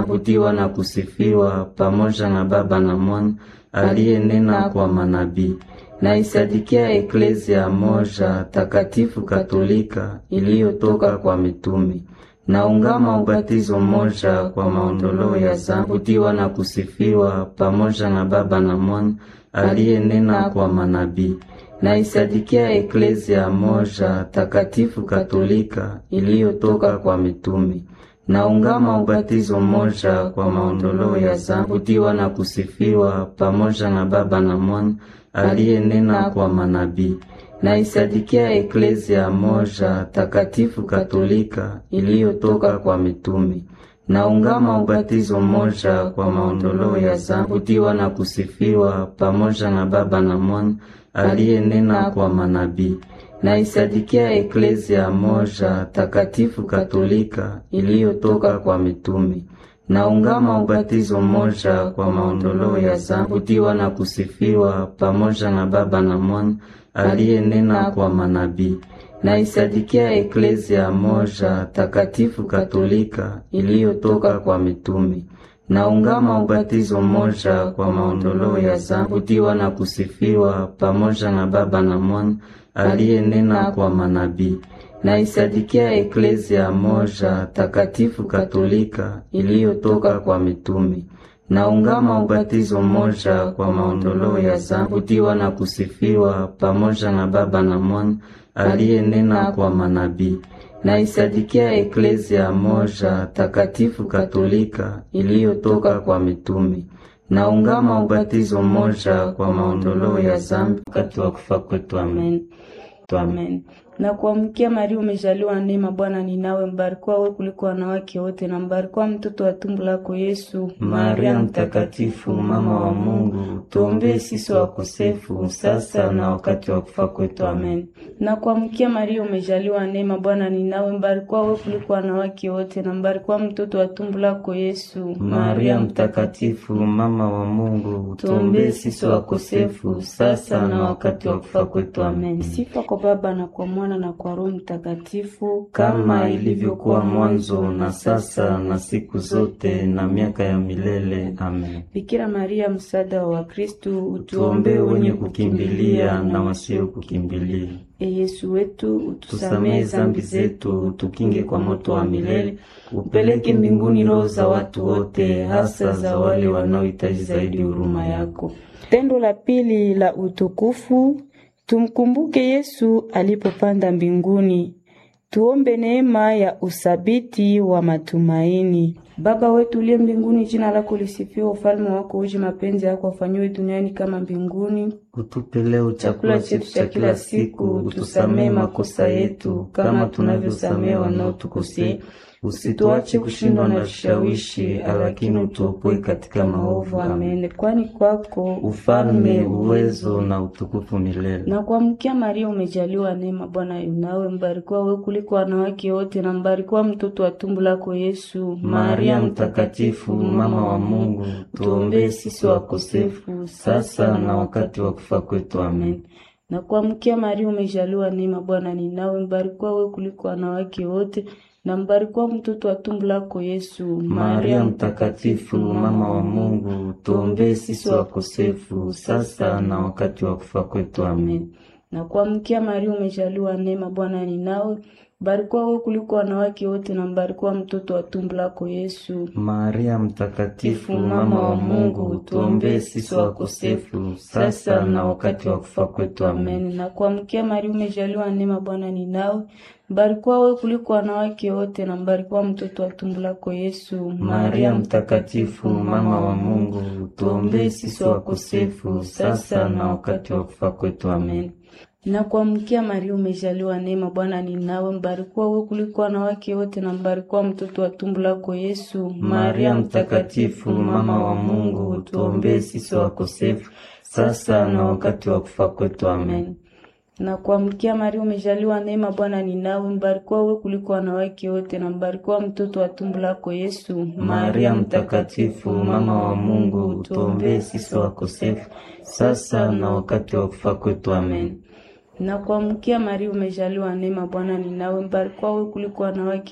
abudiwa na kusifiwa pamoja na Baba na Mwana aliyenena kwa manabii. Naisadikia eklezia moja takatifu katolika iliyotoka kwa mitume. Naungama ubatizo mmoja kwa maondoleo ya zambi. Abudiwa na kusifiwa pamoja na Baba na Mwana aliyenena kwa manabii. Naisadikia eklezia moja takatifu katolika iliyotoka kwa mitume. Naungama ubatizo mmoja kwa maondoleo ya zambi. Abudiwa na kusifiwa pamoja na Baba na Mwana aliyenena kwa manabii. Naisadikia eklezia moja takatifu katolika iliyotoka kwa mitume. Naungama ubatizo mmoja kwa maondoleo ya zambi. Abudiwa na kusifiwa pamoja na Baba na Mwana aliyenena kwa manabii. Naisadikia eklezia moja takatifu katolika iliyotoka kwa mitume. Naungama ubatizo mmoja kwa maondoleo ya zambi. Abudiwa na kusifiwa pamoja na Baba na Mwana aliyenena kwa manabii. Naisadikia eklezia moja takatifu katolika iliyotoka kwa mitume. Naungama ubatizo mmoja kwa maondoleo ya zambi. Abudiwa na kusifiwa pamoja na Baba na Mwana aliyenena kwa manabii. Naisadikia eklezia moja takatifu katolika iliyotoka kwa mitume. Naungama ubatizo mmoja kwa maondoleo ya zambi. Abudiwa na kusifiwa pamoja na Baba na Mwana aliyenena kwa manabii. Naisadikia eklezia moja takatifu katolika iliyotoka kwa mitume. Naungama ubatizo mmoja kwa maondoleo ya zambi wakati wa kufa kwetu. Amen. Amen. Na kuamkia Maria, umejaliwa neema, Bwana ni nawe, mbarikiwa wewe kuliko wanawake wote, na mbarikiwa mtoto wa tumbo lako Yesu. Maria Mtakatifu, mama wa Mungu, tuombee sisi wakosefu sasa na wakati wa kufa kwetu. Amen. Na kuamkia Maria, umejaliwa neema, Bwana ni nawe, mbarikiwa wewe kuliko wanawake wote, na mbarikiwa mtoto wa tumbo lako Yesu. Maria Mtakatifu, mama wa Mungu, tuombee sisi wakosefu sasa na wakati wa kufa kwetu. Amen. Sifa kwa Baba na kwa Mwana na kwa Roho Mtakatifu, kama ilivyokuwa mwanzo na sasa na siku zote na miaka ya milele. Amen. Bikira Maria, msaada wa Wakristo, utuombee wenye kukimbilia na wasio kukimbilia. E Yesu wetu, utusamehe zambi zetu, utukinge kwa moto wa milele, upeleke mbinguni roho za watu wote, hasa za wale wanaohitaji zaidi huruma yako. Tendo la pili la utukufu Tumkumbuke Yesu alipopanda mbinguni. Tuombe neema ya usabiti wa matumaini. Baba wetu uliye mbinguni, jina lako lisifiwe, ufalme wako uje, mapenzi yako afanyiwe duniani kama mbinguni. Utupe leo chakula chetu cha kila siku, utusamehe makosa yetu kama tunavyosamehe wanaotukosea, usituache kushindwa na vishawishi, lakini utuopoe katika maovu. Amen. Kwani kwako ufalme, uwezo na utukufu milele. Na kuamkia Maria, umejaliwa neema, Bwana yunawe, mbarikiwa wewe kuliko wanawake wote, na mbarikiwa mtoto wa tumbo lako Yesu. Maria Mtakatifu, mama wa Mungu, tuombee sisi wakosefu sasa na wakati wa kufa kwetu. Amen. Na kuamkia Maria, umejaliwa neema, Bwana ni nawe, mbarikiwa wewe kuliko wanawake wote na mbarikiwa mtoto wa tumbo lako Yesu. Maria Mtakatifu, mama wa Mungu, tuombee sisi wakosefu sasa na wakati wa kufa kwetu. Amen. Na kuamkia Maria, umejaliwa neema, Bwana ni nawe, mbarikiwa wewe kuliko wanawake wote, na mbarikiwa mtoto wa tumbo lako Yesu. Maria Mtakatifu, mama wa Mungu, tuombee sisi wakosefu sasa na wakati wa kufa kwetu. Amen. Na kuamkia Maria, umejaliwa neema, Bwana ni nawe mbarikiwa wewe kuliko wanawake wote, na mbarikiwa mtoto wa tumbo lako Yesu. Maria Mtakatifu, mama wa Mungu, tuombee sisi wakosefu sasa na wakati wa kufa kwetu. Amen. Na kuamkia Maria, umejaliwa neema, Bwana ni nawe, mbarikiwa wewe kuliko wanawake wote, na mbarikiwa mtoto wa tumbo lako Yesu. Maria Mtakatifu, mama wa Mungu, tuombee sisi wakosefu sasa na wakati wa kufa kwetu. Amen. Na kuamkia Maria, umejaliwa neema, Bwana ni nawe, mbarikiwa wewe kuliko wanawake wote, na mbarikiwa mtoto wa tumbo lako Yesu. Maria Mtakatifu, mama wa Mungu, tuombee sisi wakosefu sasa na wakati wa kufa kwetu. Amen. Na kuamkia Maria, umejaliwa neema, Bwana ni nawe, mbarikiwa wewe kuliko wanawake